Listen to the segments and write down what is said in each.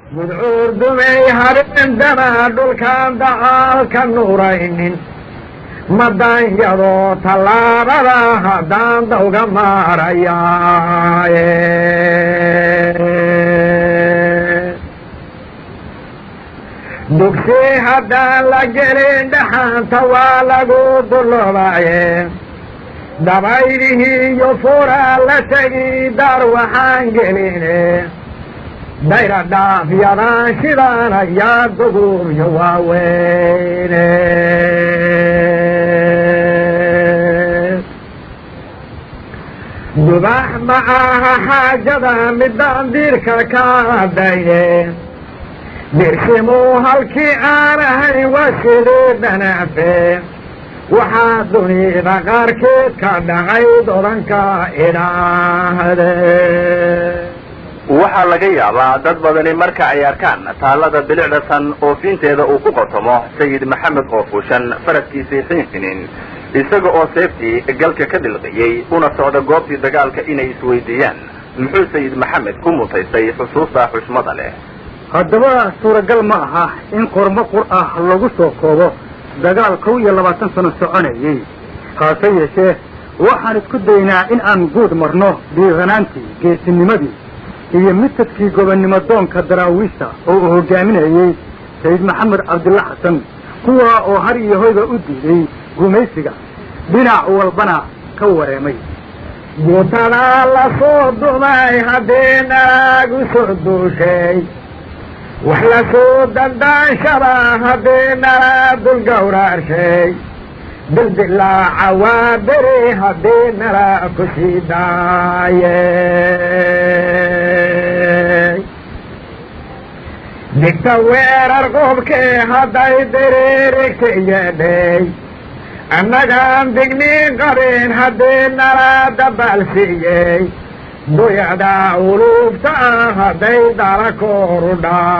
mudcuur dumay habeendana dhulkaan dacaalka nuuraynin madanyadoo tallaabada haddaan dawga maarayaaye dugsi haddaan la gelin dhaxaanta waa lagu dulloobaye dabaydihii iyo furaa la tegi dar waxaan geline dayra dhaafyadaan shidaan ayaa dugubyo waaweyne dubax ma aha xaajada midaan diirka ka adaye dirsimuu halkii aan ahayn waa sidii dhanaafe waxaa dunida qaarkeed ka dhacay dodanka idhaahde waxaa laga yaabaa dad badani marka ay arkaan taallada bilicdasan oofinteeda uu ku qotomo sayid maxamed oo fuushan faraskiisii xiinfinin isaga oo seeftii galka ka dilqiyey una socda goobtii dagaalka inay isweydiiyaan muxuu sayid maxamed ku mutaystay xusuusta xushmada leh haddaba suuragal ma aha in qormo qur ah lagu soo koobo dagaal kow iyo labaatan sano soconayey haase yeeshee waxaan isku daynaa in aan guud marno dhiiranaantii geesinimadii iyo midtadkii gobonnimo doonka daraawiishta oo uu hogaaminayey sayid maxamed cabdilla xasan kuwaa oo har iyo hoyba u diiday gumaysiga dhinac walbana ka wareemay guutadaa la soo dumay haddii naagu soo duushay wax la soo dandaanshaba haddii nala dul gawraarshay dildilaaca waa beri haddii nala ku sii daayey digta weerar qubkii hadday diriirigta yeedhay annagaan digniin qabin haddii nala dabaalsiiyey duyada uluubta ah hadday dala kooru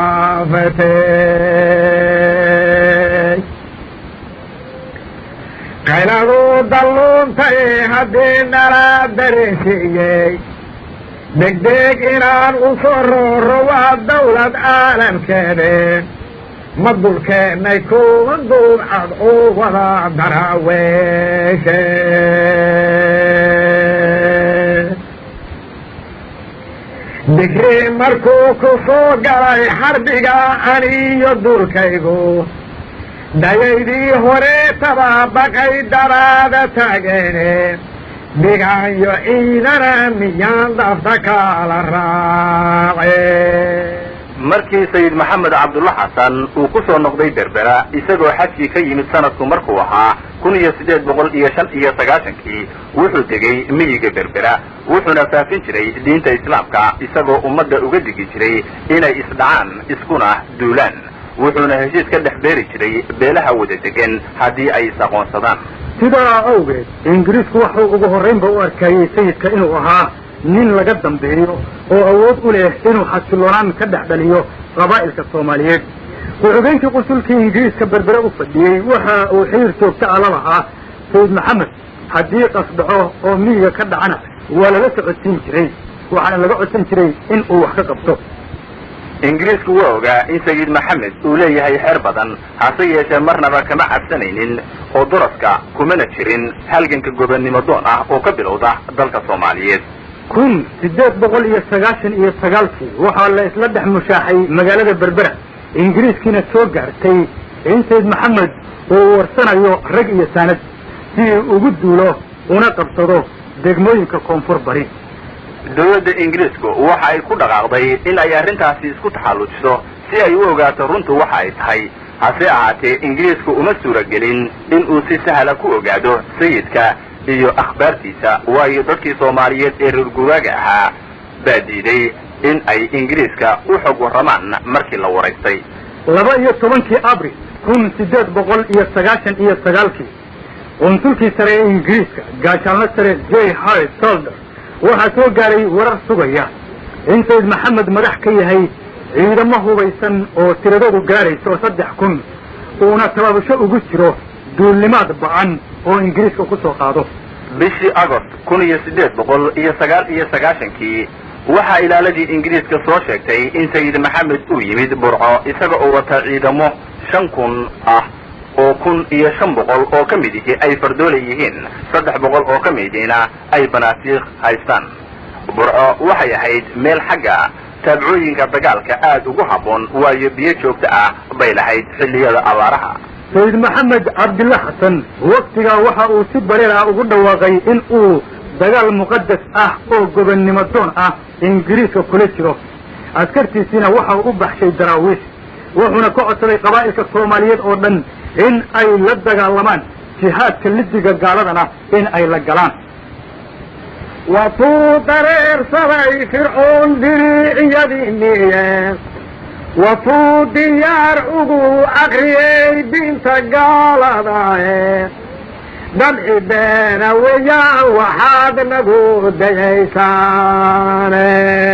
dhaafatay qayladu dalluuntay haddii nala dareensiiyey degdeg inaan u soo rooro waa dawlad caalamkeede ma dulkeennay kuwa duubcad u wada daraaweeshe digri markuu ku soo galay xarbiga aniyo dulkaygu dayaydii hore tababaqay daraada taageene dhigaanyo ciidana miyaan dafta kaala raace markii sayid maxamed cabdulla xasan uu ku soo noqday berbera isagoo xajkii ka yimid sanadku markuu ahaa kun iyo siddeed boqol iyo shan iyo sagaashankii wuxuu tegey miyiga berbera wuxuuna faafin jiray diinta islaamka isagoo ummadda uga digi jiray inay isdhacaan iskuna duulaan wuxuuna heshiis ka dhex beeri jiray beelaha wada degan haddii ay is-aqoonsadaan sidaa awgeed ingiriisku wuxuu ugu horraynba u arkayey sayidka inuu ahaa nin laga dambeeyo oo awood u leh inuu xasiloonaan ka dhex dhaliyo qabaa'ilka soomaaliyeed ku-xigeenkii qusulkii ingiriiska berbere u fadhiyey waxa uu xiriir joogta a la lahaa sayid maxamed haddii qasdhaco oo miyiga ka dhacana waa lala socodsiin jiray waxaana laga codsan jiray in uu wax ka qabto ingiriisku waa ogaa in sayid maxamed uu leeyahay xeer badan hase yeeshee marnaba kama cabsanaynin oo duraska kumana jirin halganka gobonnimo doon ah oo ka bilowda dalka soomaaliyeed kun siddeed boqol iyo sagaashan iyo sagaalkii waxaa la isla dhex mushaaxay magaalada berbera ingiriiskiina soo gaartay in sayid maxamed uu warsanayo rag iyo saanad si uu ugu duulo una qabsado degmooyinka koonfur bari dowladda ingiriisku waxa ay ku dhaqaaqday in ay arrintaasi isku taxallujiso si ay u ogaato runtu waxa ay tahay hase ahaatee ingiriisku uma suuragelin in uu si sahla ku ogaado sayidka iyo akhbaartiisa waayo dadkii soomaaliyeed ee reer guraaga ahaa baa diiday in ay ingiriiska u xog warramaan markii la waraystay laba iyo tobankii abril kun siddeed boqol iyo sagaashan iyo sagaalkii qunsulkii sare ee ingiriiska gaashaanlo sare j harry solder waxaa soo gaaray warar sugaya in sayid maxamed madax ka yahay ciidamo hubaysan oo tiradoodu gaadhayso saddex kun uuna tababasho ugu jiro duulnimaad ba-an oo ingiriiska ku soo qaado bishii agost kun iyo siddeed boqol iyo sagaal iyo sagaashankii waxaa ilaaladii ingiriiska soo sheegtay in sayid maxamed uu yimid burco isaga oo wata ciidamo shan kun ah oo kun iyo shan boqol oo ka mid ihi ay fardoole yihiin saddex boqol oo ka midiina ay banaasiikh haystaan burco waxay ahayd meel xagga taabcooyinka dagaalka aad ugu habboon waayo biyo joogto ah bay lahayd xilliyada abaaraha sayid maxamed cabdilla xasan waktigaa waxa uu si bareer ah ugu dhawaaqay in uu dagaal muqadas ah oo gobonnimo doon ah ingiriiska kula jiro askartiisiina waxa uu u baxshay daraawiish wuxuuna ka codsaday qabaa'ilka soomaaliyeed oo dhan in ay la dagaalamaan jihaadka lidiga gaaladana in ay la galaan watuu dareersaday fircoon diriiciyadii miye watuu diyaar ugu akriyey diinta gaaladae dabci beena weeyaan waxaad nagu dayaysaane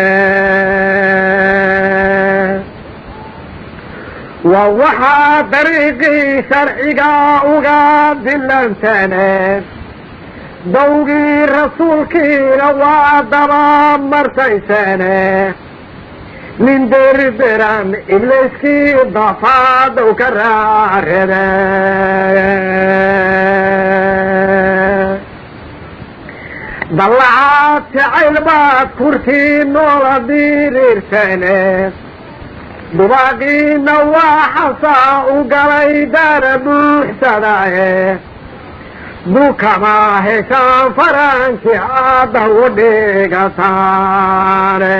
waa waxaa dariiqii sharciga uga dilantane dawgii rasuulkiina waa daba martaysane nin derderan ibliskii dafaadow ka raarebe dallacaad jacayl baad kurtii noola diriirsane dubaaqiina waa xasaa u galay daara buuxsadae dukama heshaan faranki hadda u dhigataane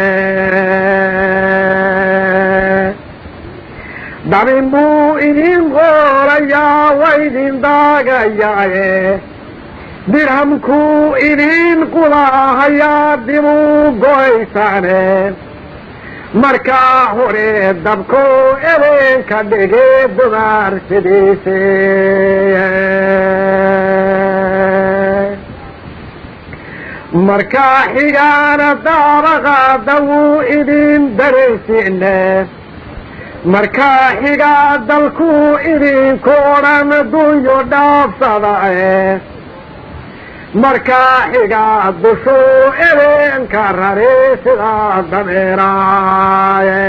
dabin buu idin qoolayaa waydin daagayaaye dirhamkuu idin qulahayaa dibuu goysaane markaa hore dabko ebeenka dhige dumaar sidiise markaa xigaana daabaqaada wuu idin daraysiine markaa xigaa dalkuu idinku odhan dunyo dhaafsadae markaa xigaa dushuu ebeenka rari sidaa dabeeraaye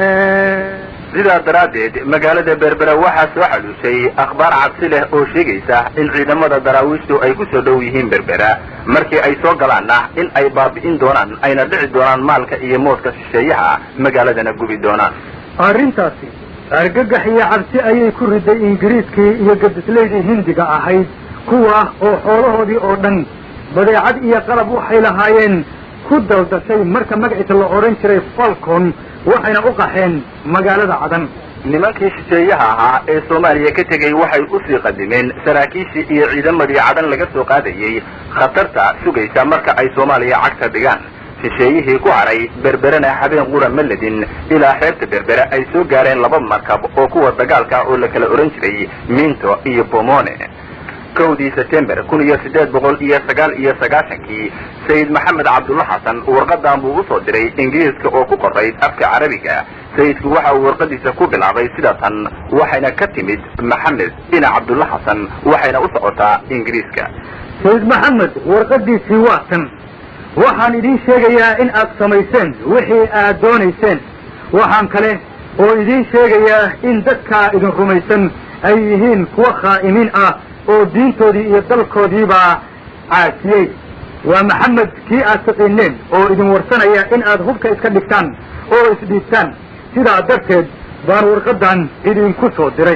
sidaa daraaddeed magaalada berbera waxaa soo xaluushay akhbaar cabsi leh oo sheegaysa in ciidamada daraawiishtu ay ku soo dhow yihiin berbera markii ay soo galaanna in ay baabi'in doonaan ayna dhici doonaan maalka iyo moodka shisheeyaha magaaladana gubi doonaan arrintaasi argagax iyo cabsi ayay ku riday ingiriiskii iyo gadislaydii hindiga ahayd kuwa oo xoolahoodii oo dhan badeecad iyo qalab waxay lahaayeen ku daldashay marka magaciisa la odhan jiray falcon waxayna u qaxeen magaalada cadan nimankii shisheeyaha ahaa ee soomaaliya ka tegey waxay usii qadimeen saraakiishii iyo ciidamadii cadan laga soo qaadayey khatarta sugaysa marka ay soomaaliya cagta dhigaan shisheeyihii ku haray berberena habeen qura maledin ilaa xeebta berbere ay soo gaareen laba markab oo kuwa dagaalka oo la kala odhan jiray minto iyo bomone kowdii september kun iyo siddeed boqol iyo sagaal iyo sagaashankii sayid maxamed cabdulla xasan warqadan buu usoo diray ingiriiska oo ku qorayd afka carabiga sayidku waxa uu warqadiisa ku bilaabay sida tan waxayna ka timid maxamed dhinac cabdulla xasan waxayna u socotaa ingiriiska sayid maxamed warqadiisii waa tan waxaan idiin sheegayaa in aad samayseen wixii aad doonayseen waxaan kale oo idiin sheegayaa in dadkaa idin rumaysan ay yihiin kuwa khaa'imiin ah oo diintoodii iyo dalkoodiibaa caasiyey waa maxamed kii aad taqiineen oo idin warsanaya in aad hubka iska dhigtaan oo isdhiibtaan sidaa darteed baan warqadan idinku soo diray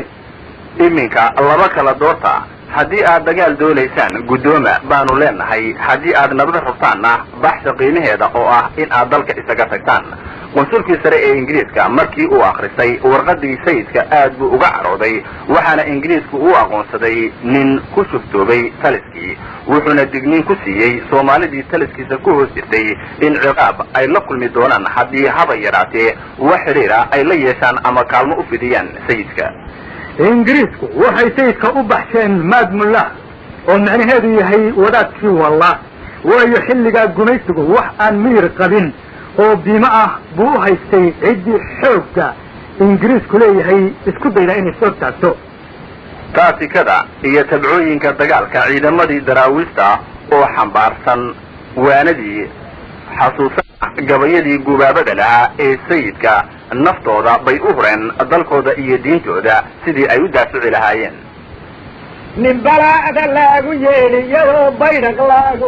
iminka laba kala doorta haddii aad dagaal doonaysaan guddooma baanu leenahay haddii aad nabad rabtaanna baxsha qiimaheeda oo ah in aad dalka isaga tagtaan qunsulkii sare ee ingiriiska markii uu akhrisay warqadii sayidka aad buu uga carooday waxaana ingiriisku uu aqoonsaday nin ku shuftoobay taliskii wuxuuna digniin ku siiyey soomaalidii taliskiisa ku hoos jirtay in ciqaab ay la kulmi doonaan haddii haba yaraatee wax xidhiira ay la yeeshaan ama kaalmo u fidiyaan sayidka ingiriisku waxay sayidka u baxsheen maadmullah oo macnaheedu yahay wadaadkii walla waayo xilligaa gumaysigu wax aan miyir qabin oo biimo ah buu u haystay ciddii xoogga ingiriisku leeyahay isku dayda inay soo taagto taasikada iyo tabcooyinka dagaalka ciidamadii daraawiista oo xambaarsan waanadii xasuusan gabayadii gubaabada lahaa ee sayidka naftooda bay u hureen dalkooda iyo diintooda sidii ay u daafici lahaayeen nin balaa'da laagu yeeliyadoo baydhaq laagu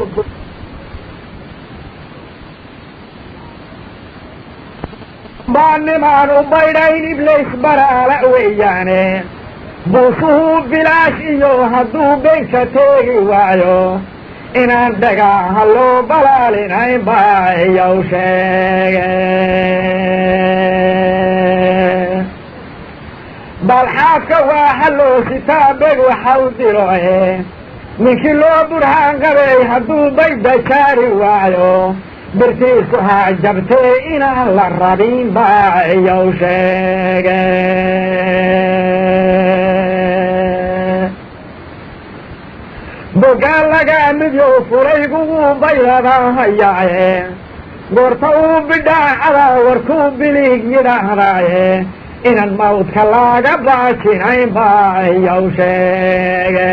baa nimaan u baydhayn iblays baraala weeyaane buusuhuu bilaash iyo hadduu beynka teegi waayo inaan dhagaaha loo balaalinayn baa iyow sheege balxaadka waa halloo sitaa beg waxau diroe ninkii loo burhaan qabay hadduu bayda jaari waayo birtiisu ha jabtee inaan la rabin baa iyow sheege bogaan lagaa midyow fulaygu wuu bayladaa hayaaye goorta uu bidhaacadaa warkuu biliig yidhaahdaaye inaan mawdka laaga baajinayn baa iyow sheege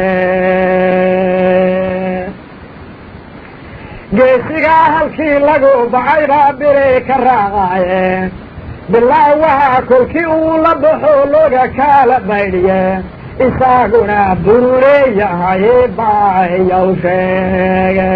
geesigaa halkii lagu bacay baa biri ka raacaaye bilaa waxaa kolkii uu la baxo looga kaala baydhiye isaaguna buruleeyahaye baa iyow sheege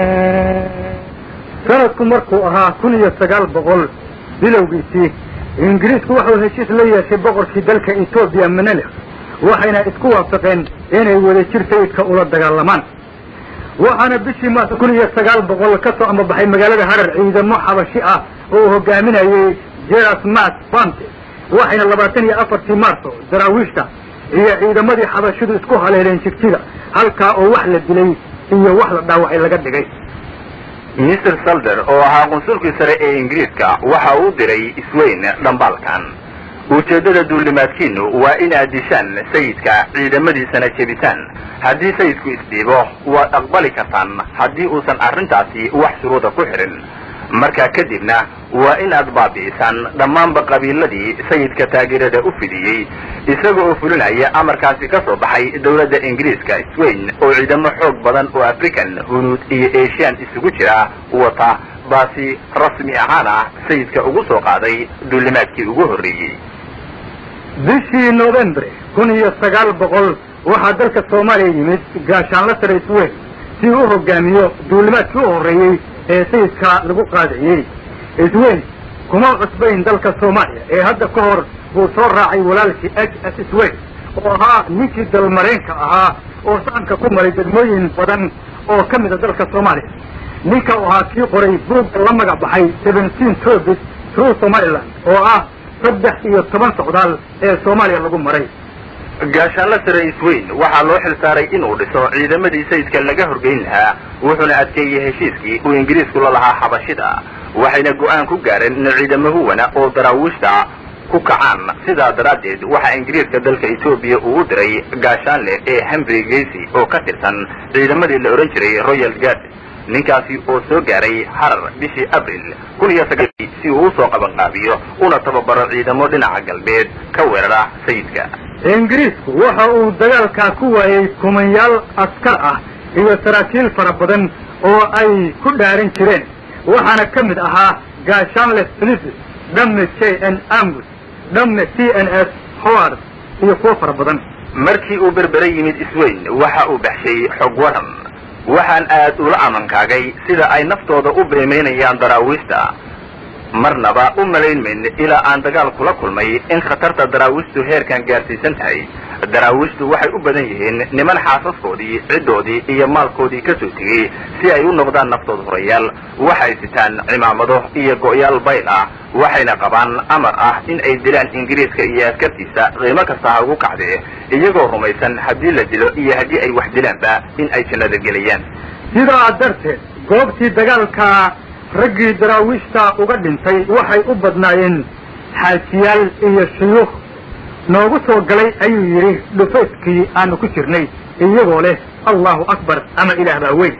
sanadku markuu ahaa kun iyo sagaal boqol bilowgiisii ingiriisku wuxuu heshiis la yeeshay boqorkii dalka etoobiya menelek waxayna isku waafaqeen inay wadajir sayidka ula dagaalamaan waxaana bishii maarso kun iyo sagaal boqol ka soo ambabaxay magaalada harar ciidamo xabashi ah oo uu hogaaminayay jeras mas bante waxayna labaatan iyo afartii maarso daraawiishta iyo ciidamadii xabashidu isku haleeleen jigjiga halkaa oo wax la dilay iyo wax la dhaawacay laga dhigay mister salder oo ahaa qunsulkii sare ee ingiriiska waxa uu diray isweyn dhambaalkan ujeeddada duulimaadkiinu waa inaad dishaan sayidka ciidamadiisana jebisaan haddii sayidku isdhiibo waad aqbali kartaan haddii uusan arrintaasi wax shuruuda ku xidhin markaa kadibna waa inaad baabi'isaan dhammaanba qabiiladii sayidka taageerada u fidiyey isaga oo fulinaya amarkaasi ka soo baxay dowladda ingiriiska swain oo ciidamo xoog badan oo african hunuud iyo asian isugu jira wata baasi rasmi ahaan ah sayidka ugu soo qaaday duulimaadkii ugu horreeyey bishii novembre kun iyo sagaal boqol waxaa dalka soomaaliya yimid gaashaanla sare isweyn si uu u hogaamiyo duulimaadkii u horreeyey ee sayidka lagu qaadayey isweyn kuma cusbayn dalka soomaaliya ee hadda ka hor buu soo raacay walaalkii h s isweyn oo ahaa ninkii dalmareenka ahaa oo saanka ku maray degmooyin badan oo ka mida dalka soomaaliya ninka u ahaa kii qoray buugga la magac baxay seventeen tobis through somaliland oo ah saddex iyo toban socdaal ee soomaaliya lagu maray gaashaanla sare isweyn waxaa loo xil saaray inuu dhiso ciidamadii sayidka laga horgeyn lahaa wuxuuna adkeeyey heshiiskii uu ingiriisku la lahaa xabashida waxayna go'aan ku gaareen in ciidamo huwana oo daraawiishta ku kacaan sidaa daraaddeed waxaa ingiriiska dalka etoobiya uu u diray gaashaanle ee henry gacy oo ka tirsan ciidamadii la odhan jiray royal guard ninkaasi oo soo gaaray harar bishii abril kun iyo sagaal si uu usoo qabanqaabiyo una tababaro ciidamo dhinaca galbeed ka weerara sayidka ingiriisku waxa uu dagaalkaa ku waayey kumanyaal askar ah iyo saraakiil fara badan oo ay ku dhaaran jireen waxaana ka mid ahaa gaashaanle philips dhamme j n amus dhamme t n s howard iyo kuwo fara badan markii uu berbere yimid isweyn waxa uu baxshay xog waran waxaan aad ula amankaagay sida ay naftooda u beemaynayaan daraawiishta marnaba u malaynmayn ilaa aan dagaal kula kulmay in khatarta daraawiishtu heerkan gaarsiisan tahay daraawiishtu waxay u badan yihiin niman xaasaskoodii ciddoodii iyo maalkoodii ka soo tegey si ay u noqdaan naftood horayaal waxay sitaan cimaamado iyo go'yaal bayl ah waxayna qabaan amar ah in ay dilaan ingiriiska iyo askartiisa qiimo kasta ha ugu kacdee iyagoo rumaysan haddii la dilo iyo haddii ay wax dilaanba in ay jannada gelayaan sidaa darteed goobtii dagaalka raggii daraawiishta uga dhintay waxay u badnaayeen xaajiyaal iyo shuyuukh noogu soo galay ayuu yidhi dhufayskii aanu ku jirnay iyagoo leh allahu akbar ama ilaah baa weyn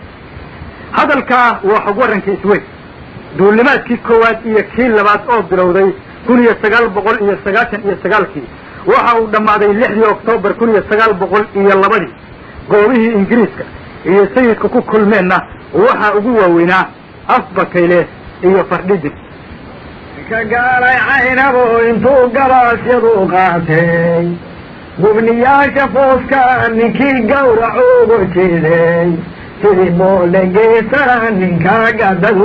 hadalkaa waa xog warrankii isweyn duulimaadkii koowaad iyo kii labaad oo bilowday kun iyo sagaal boqol iyo sagaashan iyo sagaalkii waxa uu dhammaaday lixdii oktoobar kun iyo sagaal boqol iyo labadii goobihii ingiriiska iyo sayidka ku kulmeenna waxaa ugu waaweynaa afbakayle iyo fardhidin ka gaalay caynabo intuu gabaasyadu qaatay gubniyaasha fooska ninkii gawrac ugu jiday sidii boole geesana ninkaa gadadu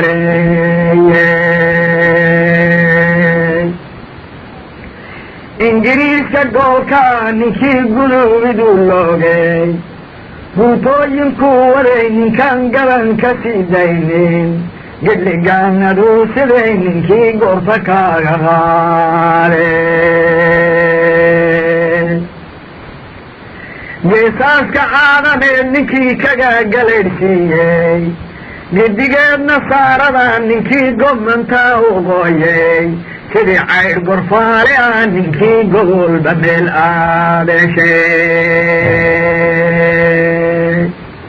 mareeyey ingiriiska goolka ninkii guduubidu loogay guutooyinkuu waday ninkaan gaban ka sii daynin gedligaanadu siday ninkii goorta kaaga qaaday geesaaska caadaneed ninkii kaga galaydhsiiyey gedigeedna saarada ninkii gobmantaa u qooyey sidii caydh gorfaale ah ninkii gogolba meel aadeshay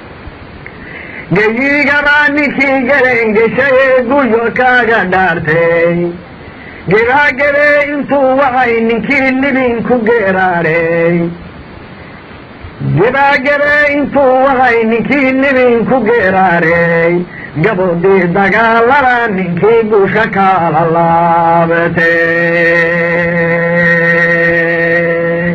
geyiigabaa ninkii galengeshaye guryo kaaga dhaartay gebaagabee intuu wacay ninkii libin ku geeraadhay gebaagabee intuu wacay ninkii libin ku geeraadhay gabodii dagaalada ninkii guusha kaala laabatay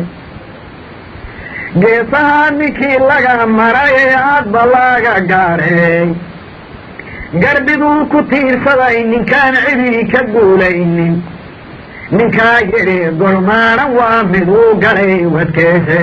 geesaha ninkii laga maray ee aadba laga gaadhay garbiduu ku tiirsaday ninkaan cidii ka guulaynin ninkaa yidhi golmaaran waa miduu galay wadkeese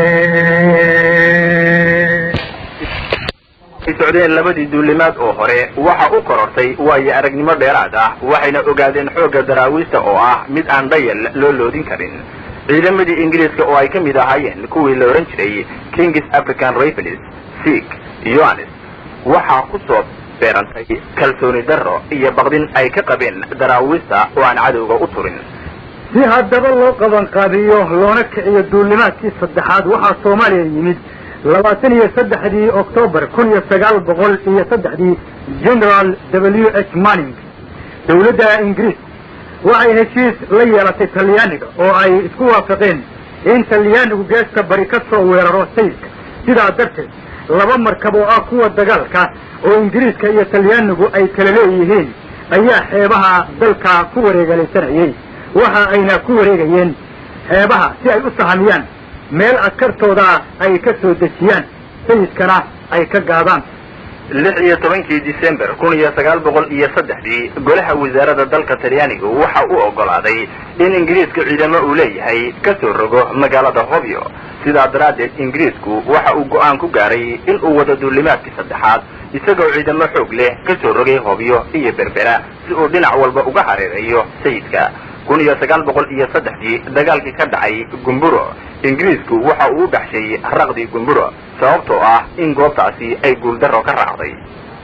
ay socdeen labadii duulimaad oo hore waxa u korortay waayo aragnimo dheeraad ah waxayna ogaadeen xoogga daraawiista oo ah mid aan dhayal loo loodin karin ciidamadii ingiriiska oo ay ka mid ahaayeen kuwii la odhan jiray kings african rifles sik yohanes waxaa ku soo beerantay kalsooni darro iyo baqdin ay ka qabeen daraawiista oo aan cadowga u turin si haddaba loo qabanqaabiyo loona kiciyo duulimaadkii saddexaad waxaa soomaaliya yimid labaatan iyo saddexdii oktoobar kun iyo sagaal boqol iyo saddexdii general w h manning dawladda ingiriis waxay heshiis la yeelatay talyaaniga oo ay isku waafaqeen in talyaanigu geesta bari ka soo weeraro sayidka sidaa darteed laba markab oo ah kuwa dagaalka oo ingiriiska iyo talyaanigu ay kala leeyihiin ayaa xeebaha dalka ku wareegalaysanayey waxa ayna ku wareegayeen xeebaha si ay u sahamiyaan meel askartooda ay ka soo dejiyaan sayidkana ay ka gaadaan lix iyo tobankii december kun iyo sagaal boqol iyo saddexdii golaha wasaaradda dalka talyaanigu waxa uu oggolaaday in ingiriiska ciidamo uu leeyahay ka soo rogo magaalada hobyo sidaa daraaddeed ingiriisku waxa uu go'aan ku gaaray in uu wado duulimaadkii saddexaad isagoo ciidamo xoog leh ka soo rogay hobyo iyo berbera si uu dhinac walba uga hareereeyo sayidka kun iyo sagaal boqol iyo saddexdii dagaalkii ka dhacay gumburo ingiriisku waxa uu u baxshay raqdii gumburo sababtoo ah in goobtaasi ay guuldarro ka raacday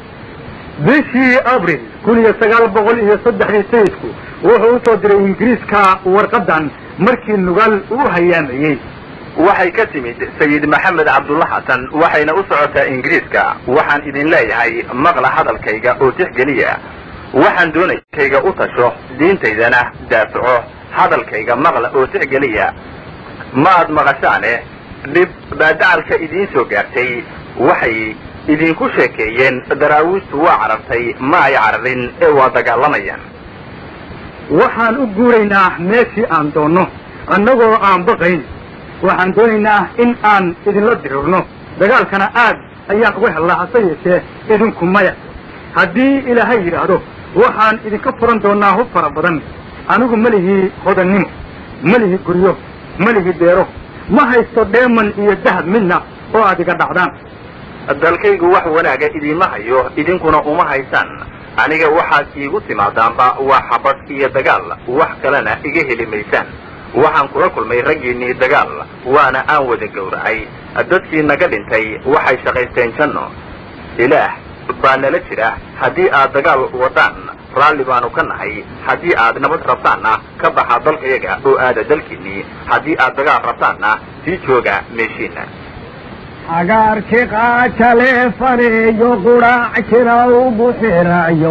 bishii abril kun iyo sagaal boqol iyo saddexdii sayidku wuxuu usoo diray ingiriiska warqadan markii nugaal uu hayaamayey waxay ka timid sayid maxamed cabdulla xasan waxayna u socotaa ingiriiska waxaan idin leeyahay maqla hadalkayga oo tixgeliya waxaan doonaya kayga u tasho diintaydana daafaco hadalkayga maqla oo tixgeliya ma aad maqashaane dhib baa dacalka idiin soo gaartay waxay idinku sheekeeyeen daraawiistu waa carartay ma ay cararin ee waa dagaalamayaan waxaan u guuraynaa meeshii aan doonno annagoo aan baqayn waxaan doonaynaa in aan idinla dirirno dagaalkana aad ayaan uga hellaa hase yeeshee idinku maya haddii ilaahay yidhaahdo waxaan idinka furan doonaa hub fara badan anigu ma lihii hodannimo ma lihi guryo ma lihi beero ma haysto dheeman iyo dahab midna oo aad iga dhacdaan dalkaygu wax wanaaga idiima hayo idinkuna uma haysaan aniga waxaad iigu timaadaanba waa xabad iyo dagaal wax kalena iga heli maysaan waxaan kula kulmay raggiinnii dagaal waana aan wada gowracay dadkii naga dhintay waxay shaqaysteen janno ilaah baa nala jira haddii aad dagaal wadaan raalli baanu ka nahay haddii aad nabad rabtaanna ka baxa dalkayaga oo aada dalkiinnii haddii aad dagaal rabtaanna sii jooga meeshiinna cagaarkii qaajale faneeyo qudhaac jira u buxirayo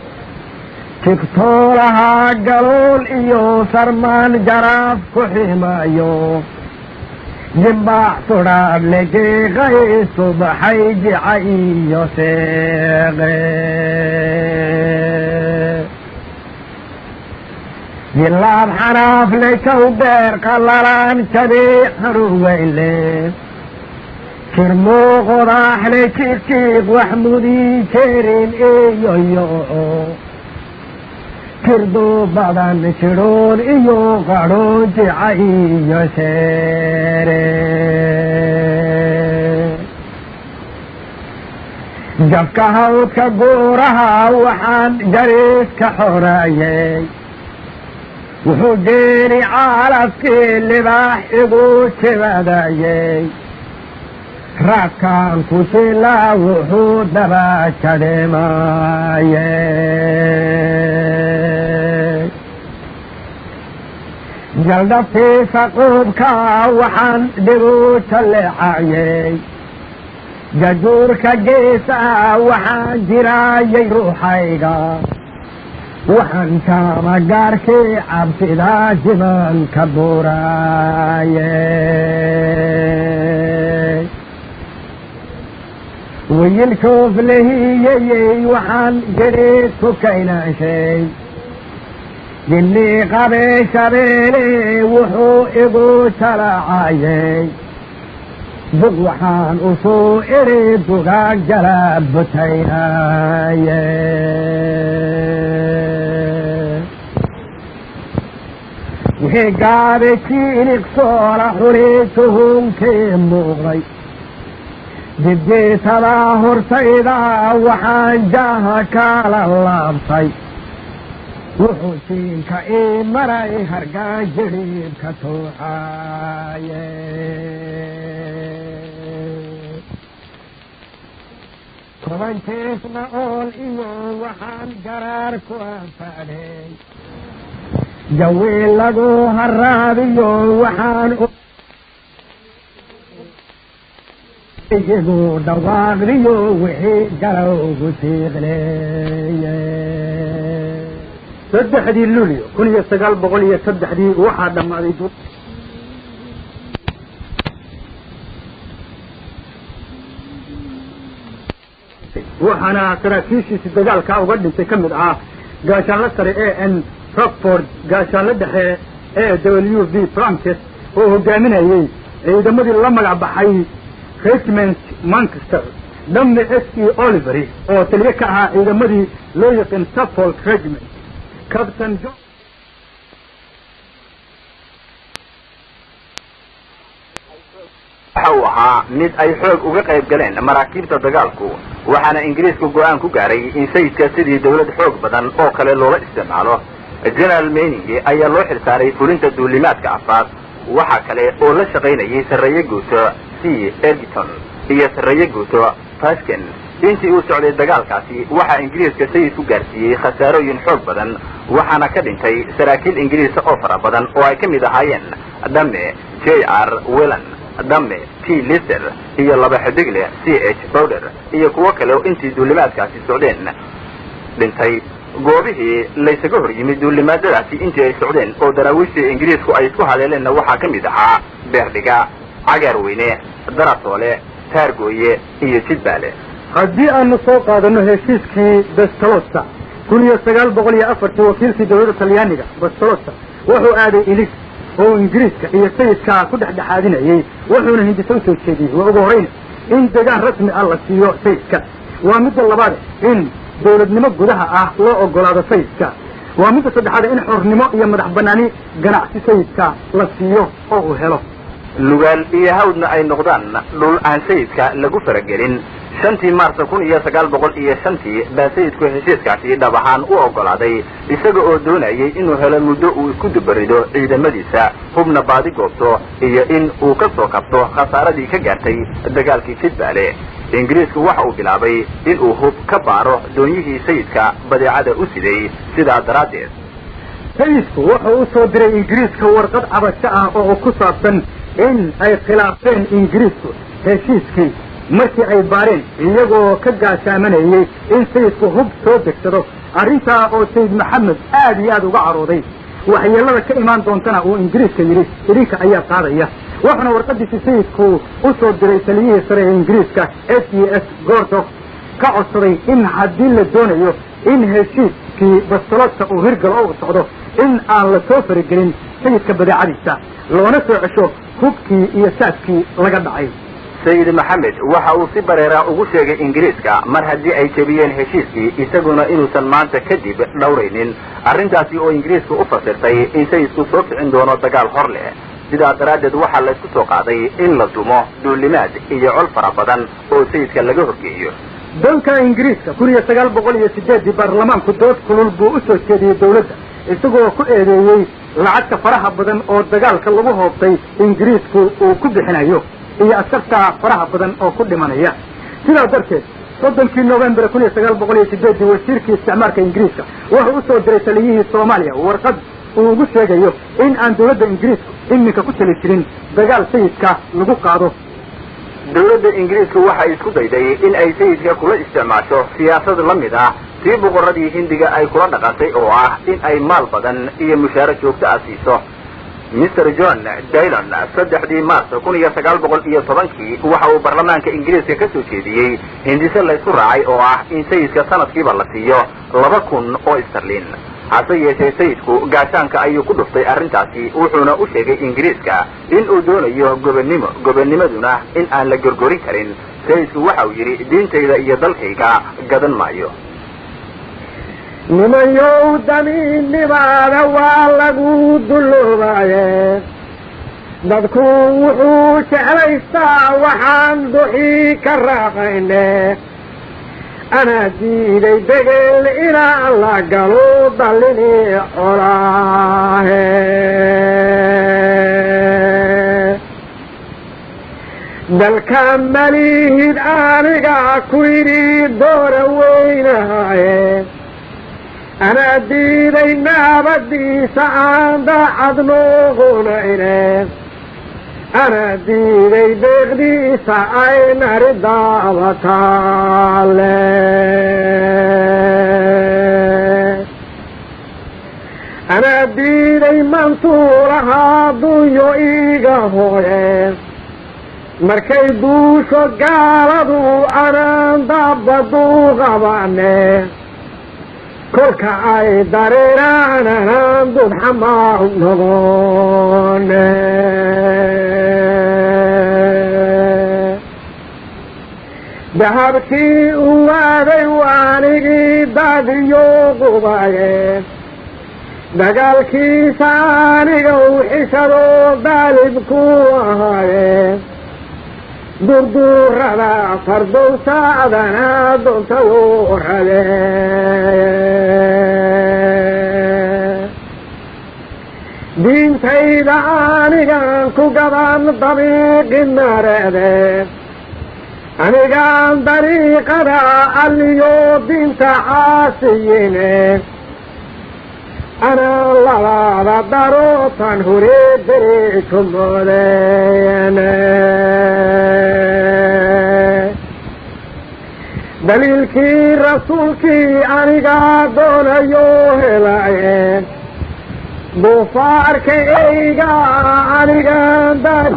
tigtoolahaa galool iyo sarmaan jaraaf ku ximayo jimbaax sudhaab lejeeqay subaxay jica iyo seeqe jilaab xanaafle kow dheer qallalaan jabiix haruweyle jir muuqodaaxle jiijiiq wax mudii jerin iyoyo jirdu badan jidhoon iyo qadhoon jica iyo sheere jabka hawdka guuraha waxaan jariiska xoraayey wuxuu geeni caalafkii libaax igu jibadayey raadkaan ku jilaa wuxuu daba jadhimaayey jaldhabtiisa quubkaa waxaan dhigu jalleecayey jajuurka geesaa waxaan jiraayay ruuxayga waxaan jaama gaarkii cabsidaa jibanka buuraaye wiyilkoof lahiyeyey waxaan jidhiid ku kaynaashay jillii qabee shabeele wuxuu igu jalaacayey bug waxaan usuu idhi dugaag jala butaynaaye wixii gaabe jiiniqsoola xuli tuhunkii muuqday dibdiisadaa hortayda waxaan jaaha kala laabtay wuxuu jiinka ii maray hargaan jidhiibka tuuxaaye toban jeesna ool iyo waxaan garaar ku anfadhay jawiil lagu haraabiyo waxaan igu dhawaaqdiyo wixii galowgu siiqleeye saddexdii luulyo kun iyo sagaal boqol iyo saddexdii waxaa dhammaaday du waxaana saraakiishiisi dagaalkaa uga dhintay ka mid ah gaashaanlo sare a n rockford gaashaanlo dhexe a w v frances oo hogaaminayey ciidamadii la magac baxay regiment manchester dhamme s e olivery oo taliye ka ahaa ciidamadii loo yaqaan suffolk regiment captain john waxa uu ahaa mid ay xoog uga qayb galeen maraakiibta dagaalku waxaana ingiriisku go-aan ku gaaray in sayidka sidii dawlad xoog badan oo kale loola isticmaalo general mening ayaa loo xilsaaray fulinta duulimaadka afaad waxa kale oo la shaqaynayay sarreeye guuto c ergiton iyo sarreeye guuto fasken intii uu socday dagaalkaasi waxaa ingiriiska sayidku gaarsiiyey khasaarooyin xoog badan waxaana ka dhintay saraakiil ingiriisa oo fara badan oo ay ka mid ahaayeen dhamme j r wellan dhamme t lister iyo laba xidigle c h bowder iyo kuwo kale oo intii duulimaadkaasi socdeen dhintay goobihii laysaga hor yimid duulimaadadaasi intii ay socdeen oo daraawiishtii ingiriisku ay isku haleeleenna waxaa ka mid ahaa beerdhiga cagaarweyne darasoole taargooye iyo jidbaale haddii aanu soo qaadano heshiiskii bestalosa kun iyo sagaal boqol iyo afartii wakiilkii dawladda talyaaniga bestalosa wuxuu aaday ilig oo ingiriiska iyo sayidka ku dhexdhexaadinayey wuxuuna hindisa usoo jeediyey waa ugu horayna in degaan rasmi ah la siiyo sayidka waa midda labaad in dawladnimo gudaha ah loo ogolaado sayidka waa midda saddexaad in xornimo iyo madax banaani ganacsi sayidka la siiyo oo uu helo lugaal iyo hawdna ay noqdaan dhul aan sayidka lagu faragelin shantii maarsa kun iyo sagaal boqol iyo shantii baa sayidku heshiiskaasi dhab ahaan u oggolaaday isaga oo doonayay inuu helo muddo uu isku dubarido ciidamadiisa hubna baadi goobto iyo in uu ka soo kabto khasaaradii ka gaartay dagaalkii jidbaale ingiriisku waxa uu bilaabay inuu hub ka baaro doonyihii sayidka badeecada u siday sidaa daraaddeed sayidku wuxuu u soo diray ingiriiska warqad cabasho ah oo ku saabsan in ay khilaafeen ingiriisku heshiiskii markii ay baareen iyagoo ka gaashaamanayey in sayidku hub soo degsado arrintaa oo sayid maxamed aad iyo aad uga carooday waxyeelada ka imaan doontana uu ingiriiska yidhi idinka ayaa qaadaya wuxuuna warqadiisi sayidku u soo diray taliyihii sare ee ingiriiska s e s gordof ka codsaday in haddii la doonayo in heshiiskii bastaloodka uu hirgalo oo u socdo in aan la soo faragelin sayidka badeecadiisa loona soo cesho hubkii iyo saadkii laga dhacay sayid maxamed waxa uu si bareera ugu sheegay ingiriiska mar haddii ay jebiyeen heshiiskii isaguna inuusan maanta kadib dhowraynin arrintaasi oo ingiriiska u fasirtay in sayidku soo kicin doono dagaal hor leh sidaa daraaddeed waxaa laysku soo qaaday in la dumo duulimaad iyo col fara badan oo sayidka laga horgeeyo dalka ingiriiska kun iyo sagaal boqol iyo sideeddii baarlamaanku dood kulul buu u soo jeediyey dawladda isagoo ku eedeeyey lacagta faraha badan oo dagaalka lagu hoobtay ingiriisku uu ku bixinayo iyo askarta faraha badan oo ku dhimanaya sidaa darteed soddonkii novembar kun iyo sagaal boqol iyo sideeddii wasiirkii isticmaalka ingiriiska wuxuu usoo diray taliyihii soomaaliya warqad uu ugu sheegayo in aan dawladda ingiriisku iminka ku tali jirin dagaal sayidka lagu qaado dawladda ingiriisku waxay isku dayday in ay sayidka kula isticmaasho siyaasad la mid ah tii boqorradii hindiga ay kula dhaqantay oo ah in ay maal badan iyo mushaaro joogto ah siiso mr john daylon saddexdii mars kun iyo sagaal boqol iyo tobankii waxa uu baarlamaanka ingiriiska ka soo jeediyey hindise laysku raacay oo ah in sayidka sanadkiiba la siiyo laba kun oo starlin hase yeeshee sayidku gaashaanka ayuu ku dhuftay arrintaasi wuxuuna u sheegay ingiriiska in uu doonayo gobonnimo gobonnimaduna in aan la gorgorin karin sayidku waxa uu yidhi diintayda iyo dalkayga gadan maayo nimanyow damiinnimaada waa lagu dulloobaye dadku wuxuu jeclaystaa waxaan duxii ka raaqayne anaa diiday degel inaan la galo dallini colaahe dalka malihid aniga ku yidhi doora weynahaye anaa diiday naabadiisa aan daacad nooqunayne anaa diiday deeqdiisa ay nari daabataale anaa diiday mantuulahaa dunyo iiga hooye markay duusho gaaladu anaan daabaduu qabane kolka ay dareeraan anaan dudxamaa noqone dahabkii u waaday waanigii daadiyo qubaye dagaalkiisa aniga u xishado daalibku ahaaye durduurada fardowsaadana doontayo rade diintayda anigaan ku gadan dabiiqi nareede anigaan dariiqada alliyo diinta caasiyine anaa labaada darootan hore dereeto moodeene daliilkii rasuulkii anigaa doonayo helaye duufaarka eyga anigaan dar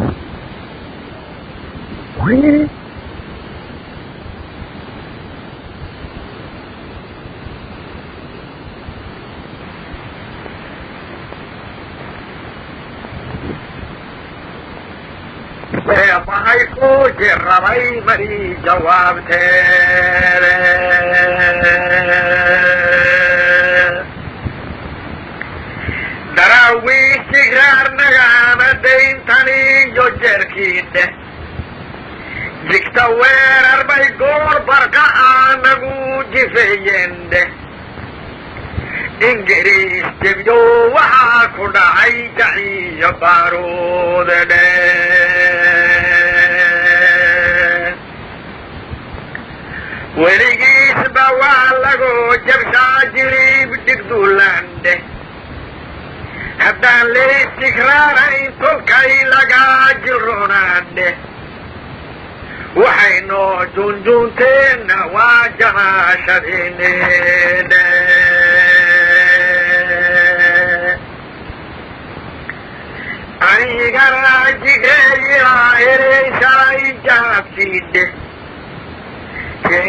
waxay ku jirabay mari jawaabteede daraawiish jigraarnagaana dayntaniyo jeerkiidhe jigta weerar bay goor barqa aanagu jifeeyendhe ingiriis jebyo waxaa ku dhacay jaciyo baaruudedhe weligiisba waa lagoo jabshaa jiriib dhigdulandhe haddaan laystigraarayn tolkay lagaa jilronaandhe waxay noo junjuunteenna waa jamaashadinedhe anigana jigeeyaa ereyshalay jaabsiidhe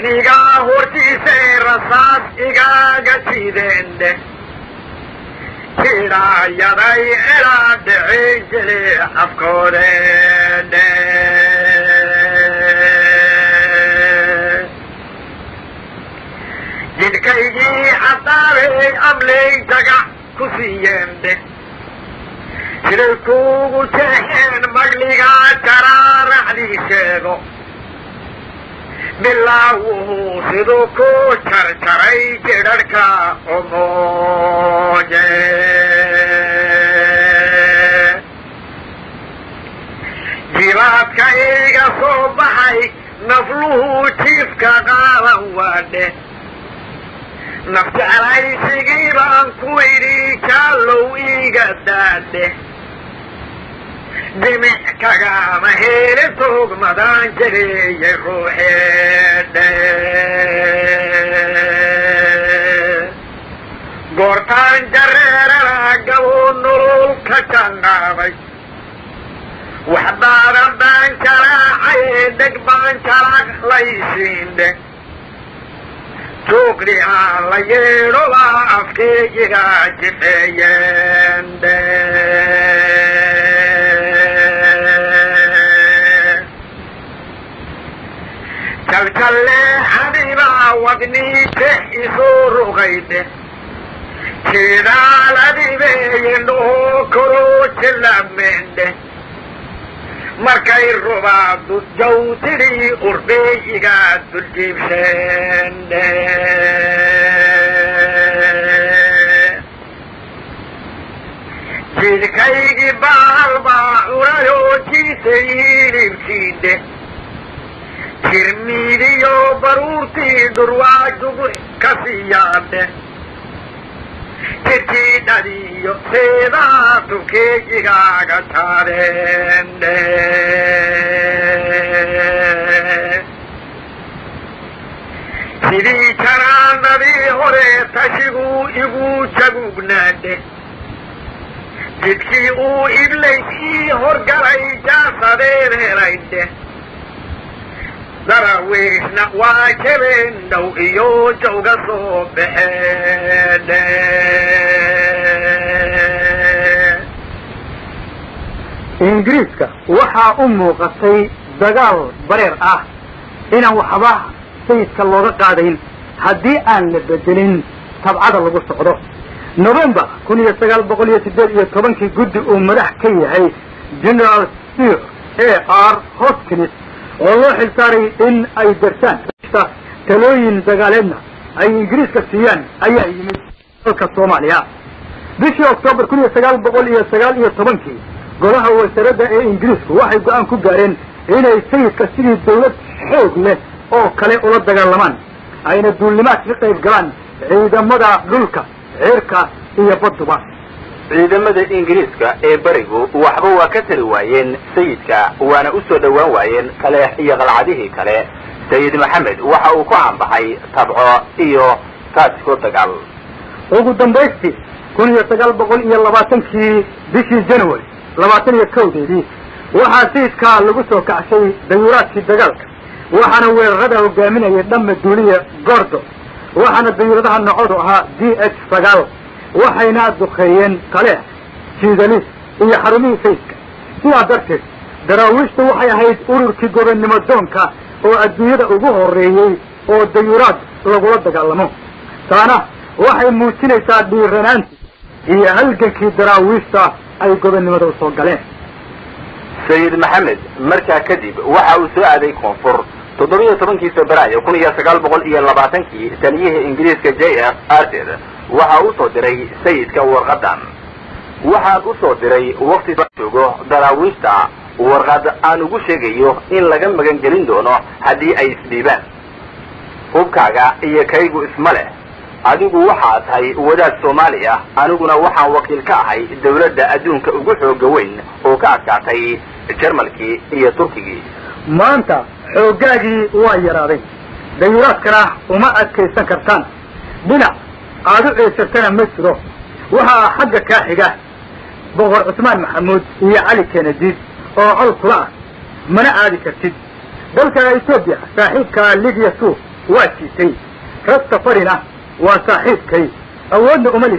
kenigaa hortiisay rasaas igaaga jideendhe jidhaayaday ilaa dhici jili afkoodene jidhkaygii caddaabay amley jagac ku siiyeende siday kuugu jeexeen magligaa jaraaraxdii sheego bilaawuhu siduu ku jarjaray jidharhka omooje jibaadka iga soo baxay nafluhu jiifka qaadan waadhe naf jeclaysigii baan ku idhi jaallow iiga daadhe dimic kagama hele toogmadaan jareeyay ruuxeedhe goortaan jareerana gabuu nolol ka janqaaday waxbaadan baan jalaacaye dheg baan jalaq laysiindhe tuuqdhi aan la yeedhoba afkeeyiga jifeeyeendhe jaljalleexadibaa wadnii jex isoo rogaydhe jidaaladibeeyendhoo koroo jilameendhe markay rubaadu jawtidhii urbeeyiga duljiibseendhe jidhkaygii baalbaa cunayoo jiisay hilibkiidhe jirmiidiyo baruurtii dhurwaajugu ka siiyaadhe jidkiidhadiyo seedaa tukeeyigaaga taadeendhe sidii janaanadii hore tashiguu igu jagugnaadhe jidkii uu iblays ii horgalay jaasadeen helaydhe darawiishna waa jebeen dhow iyo jawga soo baxeedhe ingiriiska waxaa u muuqatay dagaal bareer ah inaan waxba sayidka looga qaadayn haddii aan la bedelin tabcada lagu socdo november kun iyo sagaal boqol iyo siddeed iyo tobankii guddi uu madax ka yahay general sir a r hoskins oo loo xilsaaray in ay darsaan talooyin dagaaleedna ay ingiriiska siiyaan ayaa yimid dalka soomaaliya bishii oktoobar kun iyo sagaal boqol iyo sagaal iyo tobankii golaha wasaaradda ee ingiriisku waxay go-aan ku gaareen inay sayidka sidii dawlad xoog leh oo kale ula dagaalamaan ayna duulnimaad ka qayb galaan ciidamada dhulka cirka iyo badduba ciidamada ingiriiska ee berigu waxba waa ka tari waayeen sayidka waana u soo dhowaan waayeen kaleex iyo qalcadihii kale sayid maxamed waxa uu ku caanbaxay tabco iyo taasiko dagaal ugu dambaystii kun iyo sagaal boqol iyo labaatankii bishii january labaatan iyo kowdeedii waxaa sayidkaa lagu soo kacshay dayuuraadkii dagaalka waxaana weerarada hogaaminayay dhamme duuliya gordo waxaana dayuuradaha nocodu ahaa d h sagaal waxayna duqeeyeen kaleex jiidalis iyo xarumihii sayidka sidaa darteed daraawiishtu waxay ahayd ururkii gobonnimo doonka oo adduunyada ugu horeeyey oo dayuuraad lagula dagaalamo taana waxay muujinaysaa dhiiranaantii iyo halgankii daraawiishta ay gobonnimada u soo galeen sayid maxamed markaa kadib waxa uu soo aaday koonfur toddobiyo tobankii febraayo kun iyo sagaal boqol iyo labaatankii taliyihii ingiriiska j f arter waxa uu soo diray sayidka warqadan waxaan u soo diray wakti joogo daraawiishta warqad aan ugu sheegayo in laga magan gelin doono haddii ay isdhiibaan hubkaaga iyo kaygu isma leh adigu waxaa tahay wadaad soomaali ah aniguna waxaan wakiil ka ahay dawladda adduunka ugu xooga weyn oo ka adkaatay jarmalkii iyo turkigii maanta xooggaagii waa yaraaday dayuuraadkana uma adkaysan kartaan dhinac aad u ceesartana ma jiro waxaa xagga kaa xiga boqor cusmaan maxamuud iyo cali kenediid oo col kula ah mana aadi kartid dalka etoobiya saaxiibka libiya suuf waa jiitay rasta farina waa saaxiibkay awoodna uma lihid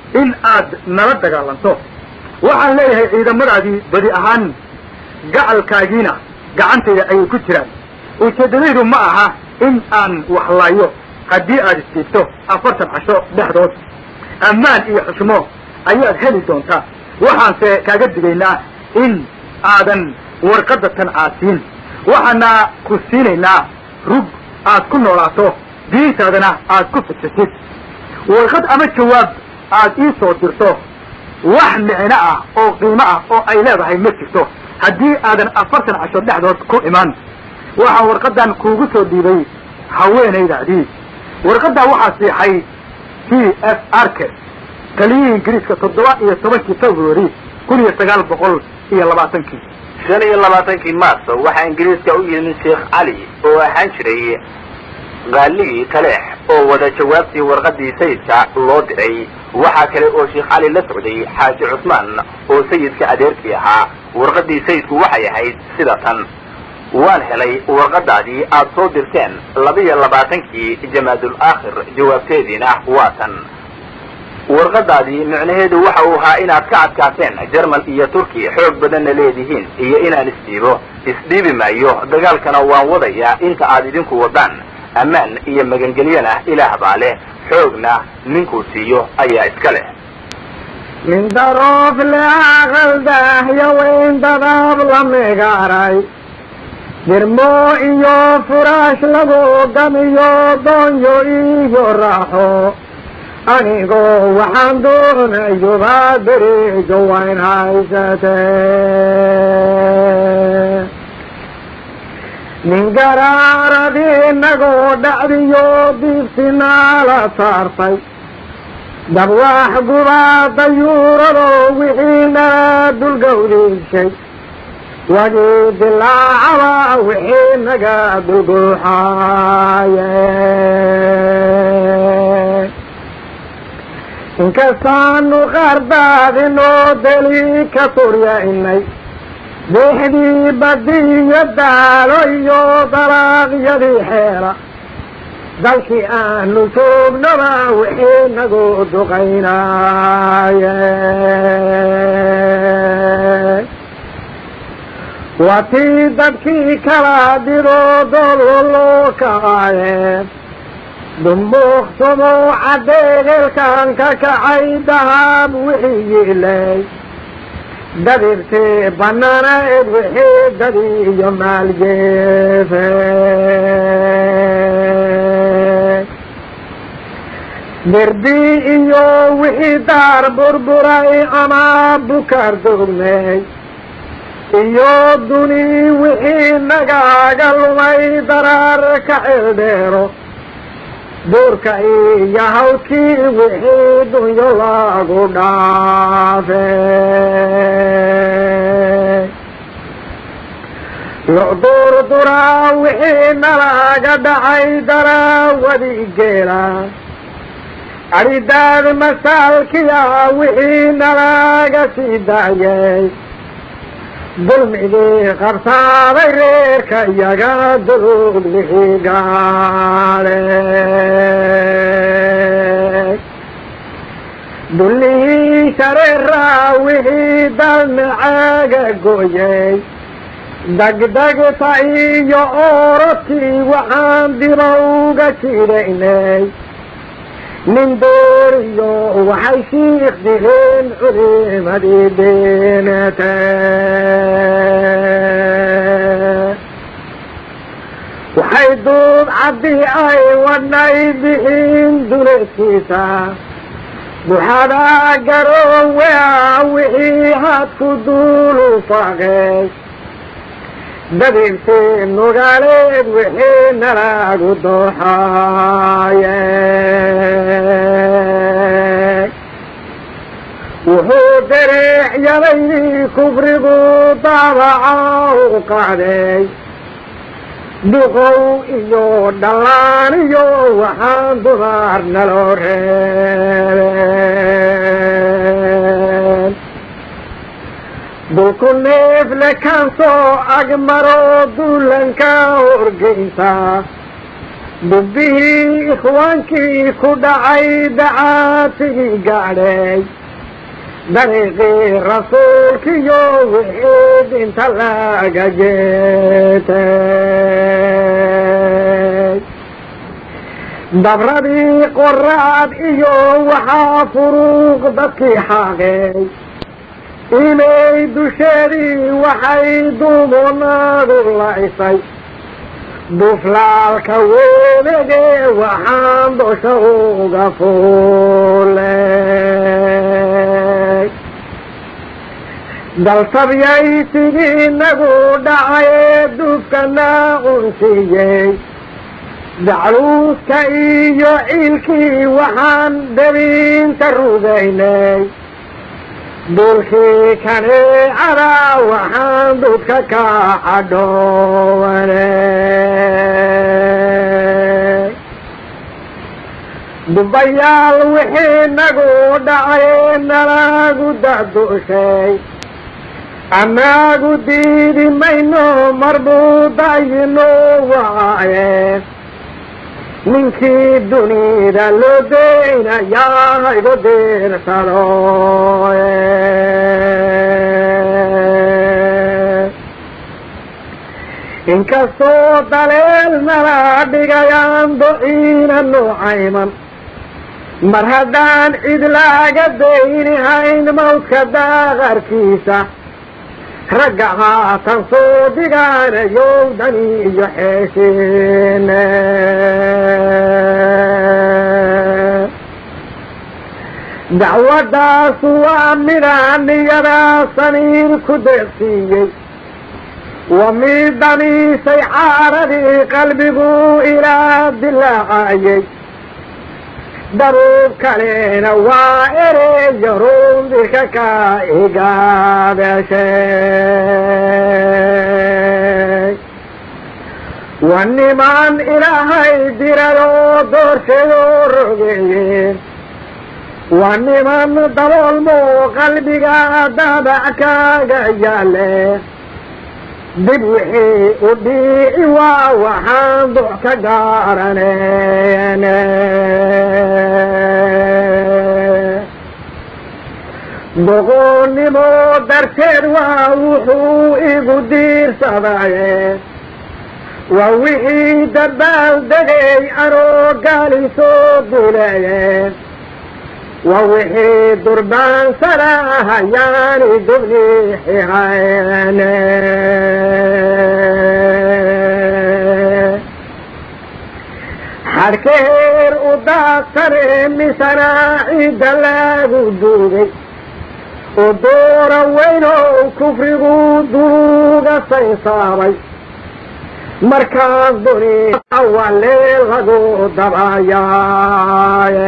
in aad nala dagaalanto waxaan leeyahay ciidamadaadii badi ahaan gacalkaagiina gacantayda ayay ku jiraan ujeeddadaydu ma aha in aan waxlaayo haddii aad isdiibto afartan casho dhexdood ammaan iyo xushmo ayaad heli doontaa waxaanse kaaga digaynaa in aadan warqadda tan caasiin waxaana ku siinaynaa rug aad ku noolaato diintaadana aad ku fikisid warqad ama jawaab aad ii soo dirto wax micno ah oo qiimo ah oo ay leedahay ma jirto haddii aadan afartan casho dhexdood ku iman waxaa warqaddan kuugu soo dhiibay haweenaydaadii warqaddaa waxaa siixay t f arke taliyihii ingiriiska toddoba iyo tobankii february kun iyo sagaal boqol iyo labaatankii shan iyo labaatankii maarso waxaa ingiriiska u yimid sheekh cali oo ahaan jiray qaaligii taleex oo wada jawaabtii warqadii sayidka loo diray waxaa kale oo sheekh cali la socday xaaji cusmaan oo sayidka adeerkii ahaa warqadii sayidku waxay ahayd sida tan waan helay warqadaadii aad soo dirteen laba-iyo labaatankii jamaadul aakhir jawaabteediina waa tan warqadaadii micnaheedu waxa uu ahaa inaad ka adkaateen jerman iyo turkiya xoog badanna leedihiin iyo inaan isdhiibo isdhiibi maayo dagaalkana waan wadayaa inta aad idinku wadaan ammaan iyo magangelyana ilaah baa leh xoogna ninkuu siiyo ayaa iska leh min daroof leaqaldaahyo weyn dadaab la megaaray dirmo iyo furaash lagu gamiyo doonyo iyo raaxo anigoo waxaan doonayuba derijo wayn haysatee nin garaaradii inagoo dhacdiyo diibtinaala saartay dabwaax gubaa dayuurado wixii nala dulgawdiishay wagii dilaacaba wixii naga dulguuxaaye inkastaanu qaardaadinoo deli ka suryaynay deexdii badiyo daalo iyo dalaaqyadii xeela dalkii aanu joognaba wixii nagu duqaynaaye waa tii dadkii kala didoo doolo loo kacaaye dumbuuqsumo caddeegeelkan ka kacay dahab wixii yiilay dabibtii banaanayd wixii dadi iyo maaljeefe derbi iyo wixii daar burburay ama bukar dugmay iyo duni wixii nagaaga lumay daraar ka ceeldheero duurka iyo hawdkii wixii dunyo lagu dhaafe locduurduraa wixii nalaga dhacay daraawadi geela adhidaad masaalkiya wixii nalaga sii daayay dulmigii qabsaaday reerka iyaga dulug lixii gaale dullihii shareeraa wixii dalmacaaga gooyay degdegta iyo oorodkii waxaan diba uga jidaynay nin dooriyo waxay shiikh dileen culimadii deenate waxay duub caddi ay wadhnay bixiin duleedkiisa buxada garowea wixii hadku duulu faaqey dabibtii nugaaleed wixii nalagu dooxaaye wuxuu dareexyadaydii kubrigu daabaca u qacday duqow iyo dhallaan iyo waxaan dumar naloo reebeen dulku neefle kan soo agmaro duulanka horgeysa dubbihii ikhwaankii ku dhacay dacaatigii gaadhay dariiqii rasuulkiyo wixii dinta laga jeetay dabradii qoraad iyo waxaa furuuq dadkii xaaqay inay dusheedii waxay duumonaadu lacisay duflaalka weelege waxaan dosha uga fuulay daltabyay sidii nagu dhacay dufkana unsiiyey dacluuska iyo ciilkii waxaan dabinta rugaynay dulkii kaneecada waxaan dudka ka cadhoowanay dubayaal wixii nagu dhacay nalagu dadushay anaagu diidi mayno marbuu dayino waaye ninkii dunida loo deynayaa haygu diirsado inkastoo daleel nala dhigayaan dociina nuucayman mar haddaan cid laaga daynihayn mawdka daaqarkiisa ragga haatan soo dhigaanayow dani iyo xeeshiine dacwadaasu waa midaan niyadaa saniir ku deeqsiiyey wa mid daniisay caaradii qalbigu ilaa dilaacayey daruub kalena waa ereeyo rundirka ka igaabeshay wa niman ilaahay diradoo doorshadoo rogeeyeen waa niman daboolmo qalbiga dabac kaaga yaale dib wixii u dhiici waa waxaan duc ka gaaranen doqoonnimo darteed waa wuxuu igu diirsadaye waa wixii dabaal degay anoo gaali soo duleeye waa wixii durbaansada hayaani dubniixihayne xadhkeer u daadsane misana cidda lagu duugay oo doora weynow kufrigu duuga saysaabay markaas duni awale lagu dabayaaye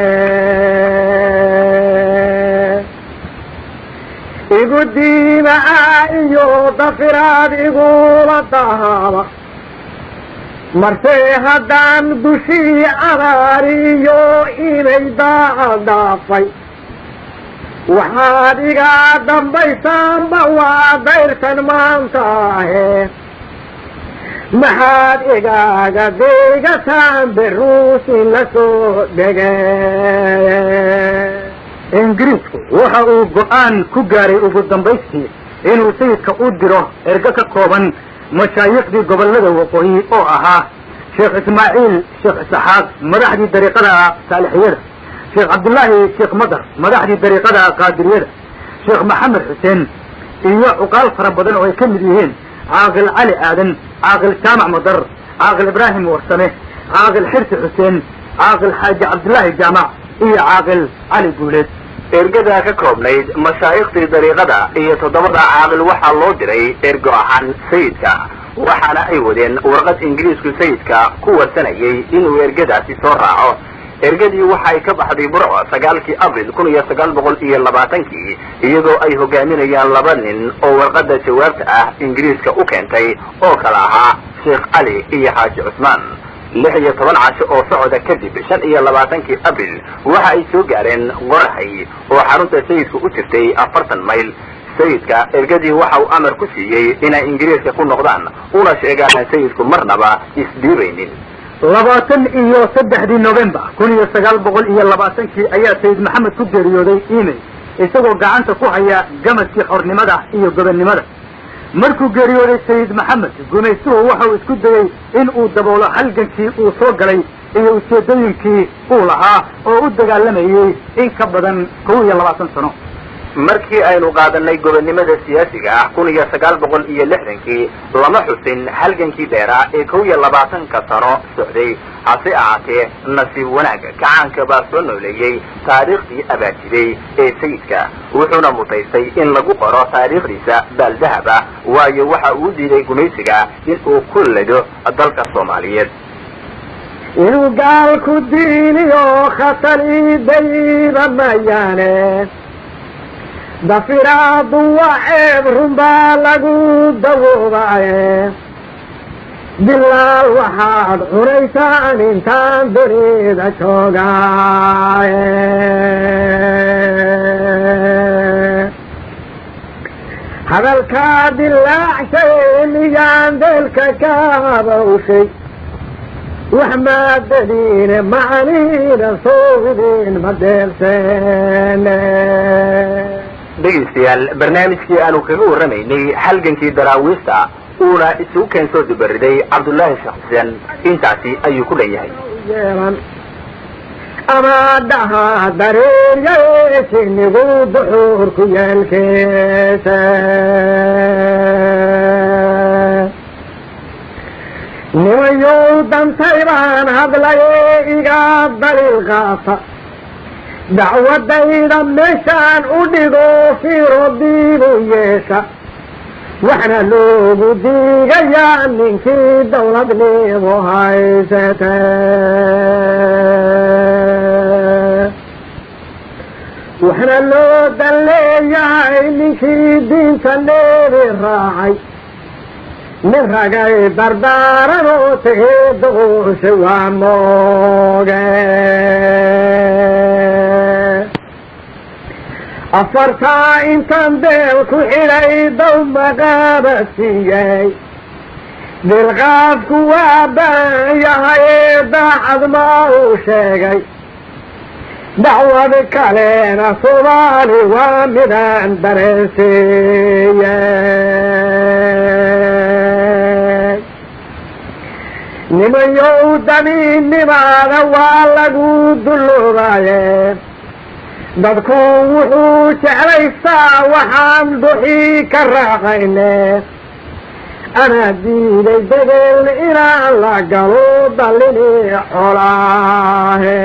igu diimaa iyo dafiraad igula dahaaba marse haddaan dushii abaariyo inay daaca dhaafay waxaad iga dambaysaanba waa dayrtan maanta ahe maxaad igaaga deegataan beruusin la soo dhege ingiriisku waxa uu go-aan ku gaaray ugu dambaystii inuu sayidka u diro ergo ka kooban mashaayiikhdii gobollada waqooyi oo ahaa sheekh ismaaciil sheekh isaxaaq madaxdii dariiqada saalixiyada sheekh cabdullaahi sheekh madar madaxdii dariiqada qaadiriyada sheekh maxamed xuseen iyo cuqaal fara badan oo ay ka mid yihiin caaqil cali aadan caaqil jaamac madar caaqil ibraahim warsame caaqil xirsi xuseen caaqil xaaji cabdullaahi jaamac iyo caaqil cali guuleed ergadaa ka koobnayd mashaa'ikhtii dariiqada iyo toddobada caaqil waxaa loo diray ergo ahaan sayidka waxaana ay wadeen warqad ingiriisku sayidka ku warsanayay inuu ergadaasi soo raaco ergadii waxay ka baxday burco sagaalkii abril kun iyo sagaal boqol iyo labaatankii iyadoo ay hogaaminayaan laba nin oo warqadda jawaabta ah ingiriiska u keentay oo kala ahaa sheekh cali iyo xaaji cusmaan lix iyo toban casho oo socda kadib shan iyo labaatankii abril waxa ay soo gaareen qorahay oo xarunta sayidku u jirtay afartan mayl sayidka ergadii waxa uu amar ku siiyey inay ingiriiska ku noqdaan una sheegaan sayidku marnaba isdhiibaynin labaatan iyo saddexdii november kun iyo sagaal boqol iyo labaatankii ayaa sayid maxamed ku geeriyooday email isagoo gacanta ku haya gamadkii xornimada iyo gobonnimada markuu geeriyooday sayid maxamed gumaystuhu waxau isku dayey in uu daboolo halgankii uu soo galay iyo ujeedooyinkii uu lahaa oo u dagaalamayey in ka badan kow iyo labaatan sano markii aynu qaadanay gobonnimada siyaasiga ah kun iyo sagaal boqol iyo lixdankii lama xusin halgankii dheeraa ee kow iyo labaatanka sano socday hase ahaatee nasiib wanaagga kacaanka baa soo nooleeyey taariikhdii abaajiday ee sayidka wuxuuna mutaystay in lagu qoro taariikhdiisa baaldahab ah waayo waxa uu diiday gumaysiga in uu ku lado dalka soomaaliyeed inuu gaalku diiniyo khatali dayda mayaane dafiraadu waa ceeb runbaa lagu dawoobaye bilaal waxaad cunaysaan intaan dunida joogaaye hadalkaa dilaacshay miyaan deelka ka habawshay wax maadadiine macaniina soogidin ma deelseene dhegaystayaal barnaamijkii aanu kaga warramaynay halgankii daraawiista uuna isugu keen soo dubariday cabdullaahi sheekh xuseen intaasi ayuu ku dhan yahay yeelan ama dhaha dareeryae sinigu duxuurku yeelkeesa nimayow dantay baan hadlaye iga daliil qaata dacwadayda meeshaan u dhigo fiiro diibu yeesha waxna loogu diigayaa ninkii dawladnimo haysate waxna loo dalleeyahay ninkii diinta neebi raacay nin ragay dardaaranoo tegee doqosha waa mooge afartaa intaan deel ku xidhay dow maqaaba siiyey dilqaafku waa baan yahayee daacad ma uu sheegay dacwad kalena soomaali waa midaan dareensiiyey nimayow damiinnimaada waa lagu dulloobaye dadku wuxuu jeclaystaa waxaan duxii ka raacayne anaa diiday degel inaan la galo dallini colaahe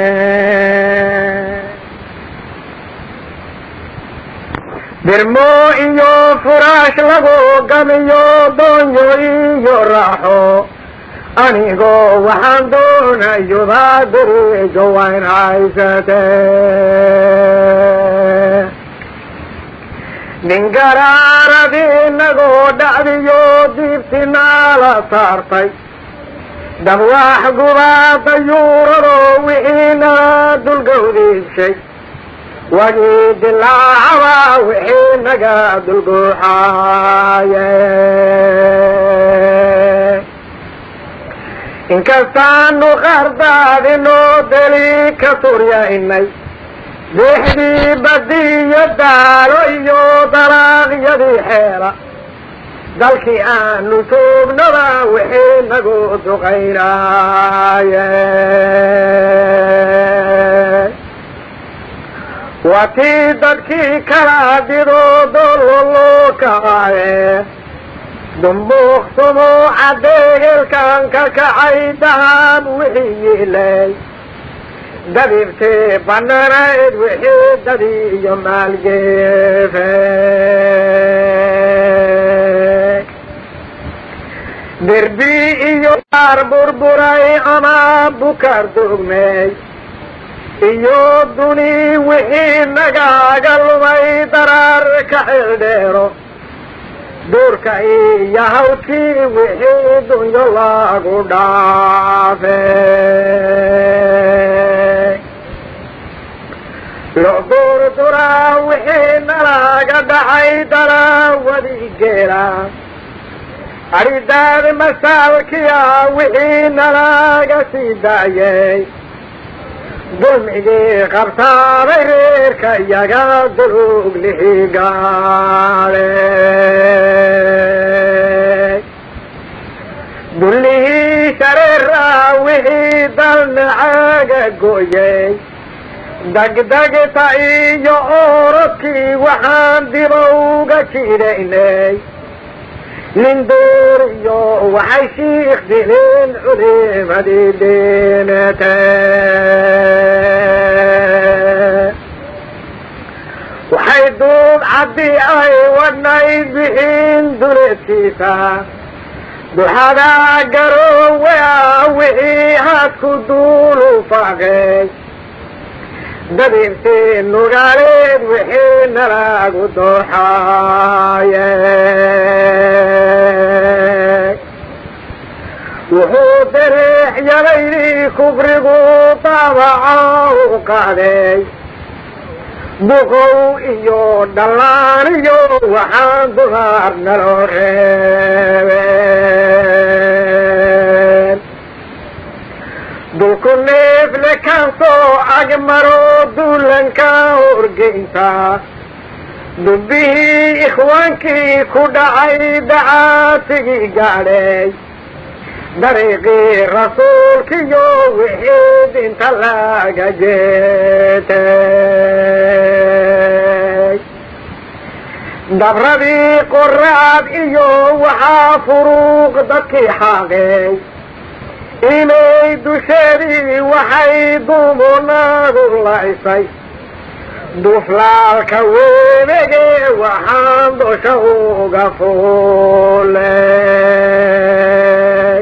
dirmo iyo furaash lagu gamiyo doonyo iyo raaxo anigoo waxaan doonayodaa darijo wayn haysate nin garaaradii inagoo dhacdiyo diibtinaala saartay dabwaax gubaada yuurado wixiina dulgowdiishay wagii dilaacaba wixii naga dulguuxaaye inkastaanu qardaadinoo deli ka turyaynay diixdii badiyo daalo iyo dalaaqyadii xeela dalkii aanu joognaba wixii nagu duqaynaaye waa tii dadkii kala didoo dololoo kacaaye dumbuuqsumo cadeegelkan ka kacay dahab wixii yiilay dabibtee bananayd wixii dadi iyo maalgeefe derbi iyo aar burburay ama bukar dugmey iyo duni wixii nagaaga lumay daraar ka xildheero duurka iyo hawdkii wixii dunyo lagu dhaafe locduurduraa wixii nalaga dhacay daraawadi geela aridaad masaalkiya wixii nalaga sii daayay dulmigii qabtaaday reerka iyaga dulug lihigaade dullihii shareera wixii dalnacaaga gooyey degdegta iyo orodkii waxaan diba uga jidaynay nin duuriyo waxay shiikh dileen culimadii dhiinatee waxay duub caddii ay wadnayd bixiin duleedkiisa duxada garoowa wixii haadku duulu faaqay dabiibtii nugaaleed wixii nalagu dooxaaye wuxuu dariix yalaydii kufrigu daabaca u qaaday buqow iyo dhallaan iyo waxaan dumar naloo reebeen dulku neefle kaan soo agmaro duulanka horgeynta dubbihii ikhwaankii ku dhacay dacaatigii gaadhay dariiqii rasuulkiyo wixii dinta laga jeetay dabradii qoraad iyo waxaa furuuq dadkii xaaqay inay dusheedii waxay dumunadu laysay duflaalka weebege waxaan dosha uga fuulay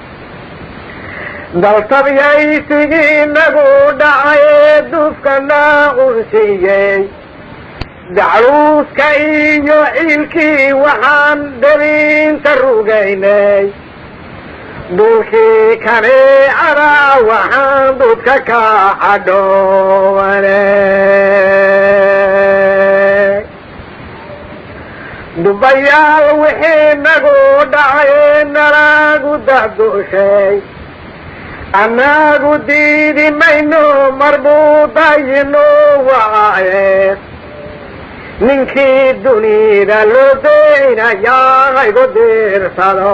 daltabyaysigii nagu dhacay dufkana unsiiyey dacluuska iyo ciilkii waxaan debinta rugaynay duulkii kaneecada waxaan dudka ka cadhoowanay dubayaal wixii nagu dhacay nalagu dahdooshay annagu diidi mayno marbuudayino waaye ninkii dunida loo daynayaa haygu diirsado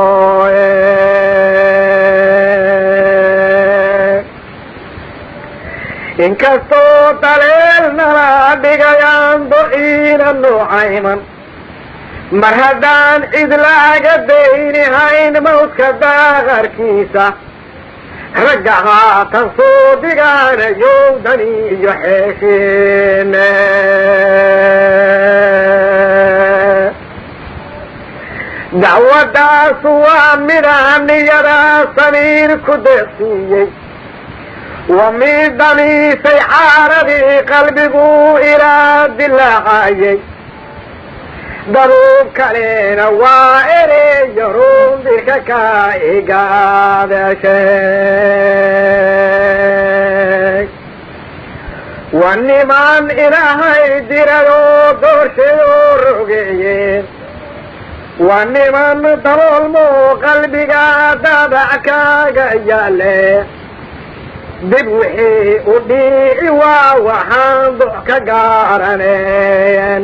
inkastoo daleel nala dhigayaan dociina nuucayman mar haddaan cid laaga dayni hayn mawdka daaqarkiisa ragga haatan soo dhigaanayo dani iyo xeeshiine dacwadaasu waa mida niyada samiir ku deeqsiiyey waa mid damiisay xaaradii qalbigu ilaa dilaacayay dabuub kalena waa ereyo rundirka ka igaadashay waa niman ilaahay diradoo doorshayoo rogeeyeen waa niman daboolmo qalbiga dadac kaaga yaale dib wixii u dhiici waa waxaan dox ka gaaranen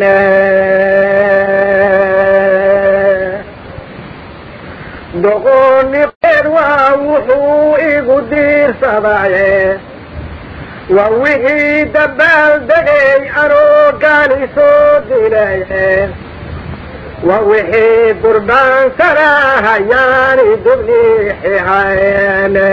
doqooniqeed waa wuxuu igu diirsadaye waa wixii dabaal degay anoo gaali soo dilaye waa wixii durbaansana hayaani dubniixihayne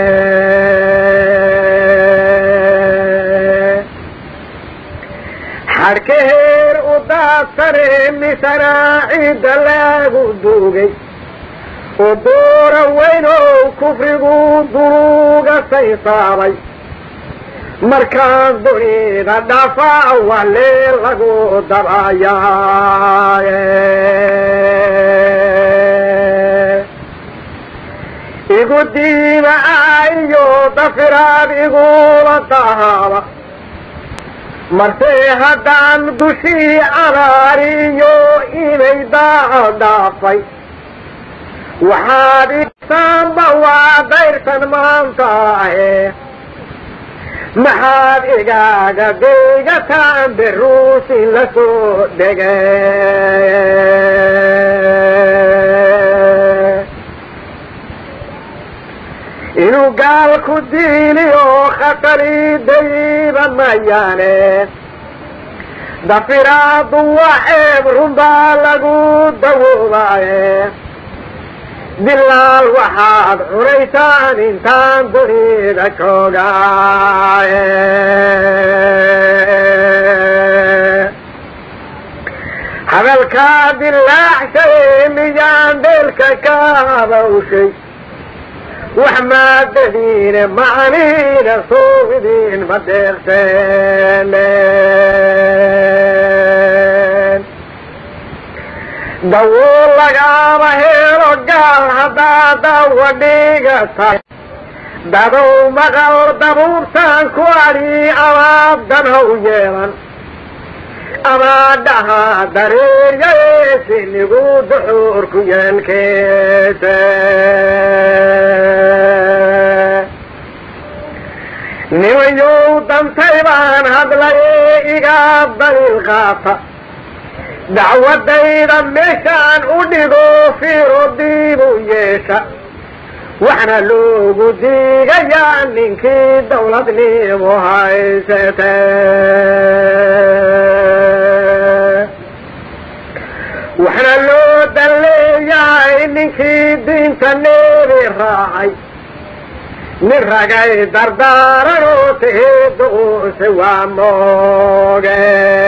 xadhkaheer u daadsane misana ciidda lagu duugay oo doora weynow kufrigu duruga saysaabay markaan dunida dhafa wale lagu dabayaaye igu diima iyo dafiraad igula tahaaba marse haddaan dushii abaariyo inay daaco dhaafay waxaad igsaanba waa dayrtan maanta ahe maxaad igaaga deygataan beruusi la soo dhege inuu gaalku diiliyo khatari dayiba mayaane dafiraadu waa ceeb runbaa lagu dawoobaaye dilaal waxaad cunaysaan intaan dunida joogaaye hadalkaa dilaacshay miyaan dheelka ka habawshay wax maadadiine macaniina suugidiin ma deeqseene dawool lagaama helo gaal haddaa dawa dhigata dadow maqal dabuurtaan ku adhi amaad danhow yeelan amaa dhaha dareeryayeesinigu duxuurku yeelkeese nimayow dantay baan hadlaye igaa daliil qaata dacwadayda meeshaan u dhigo fiiro diibu yeesha waxna loogu diigayaa ninkii dawladnimo haysate waxna loo dalleeyahay ninkii diinta neebi raacay nin ragay dardaaranoo teheedoose waa mooge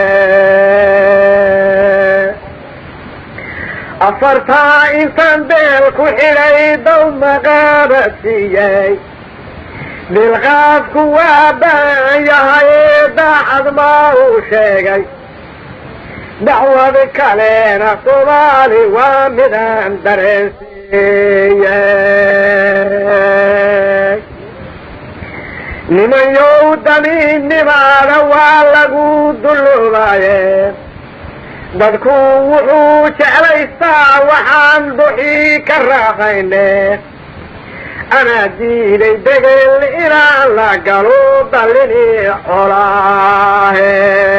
afartaa intaan beel ku xidhay dow maqaaba siiyey dilqaafku waa baan yahay daacad maa uu sheegay dacwad kalena soomaali waa midaan dareensiiyey nimanyow damiinnimaada waa lagu dulloobaye dadku wuxuu jeclaystaa waxaan duxii ka raaqayne anaa diiday degel inaan la galo dallini colaahe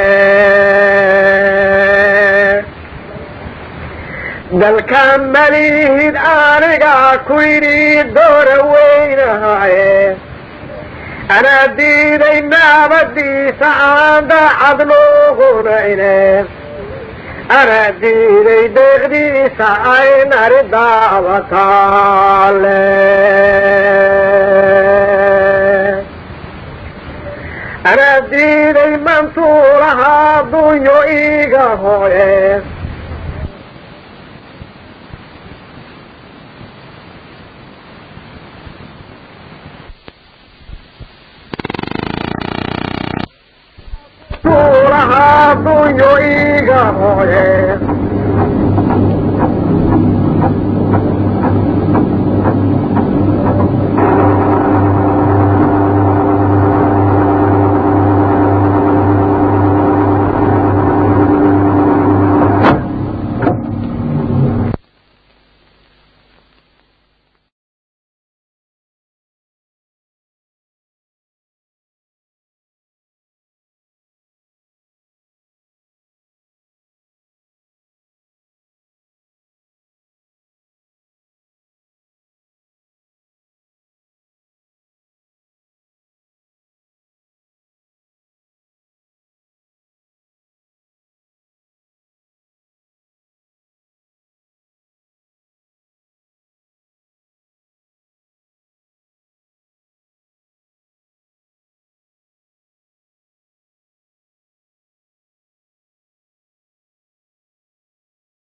dalka malihid aniga ku yidhi doora weynahaye anaa diiday naabadiisa aan daacad loogunayne anaa diiday deeqdiisa ay nari daabataale anaa diiday mantuulahaa dunyo iiga hooye tuulahaa dunyo iiga hooye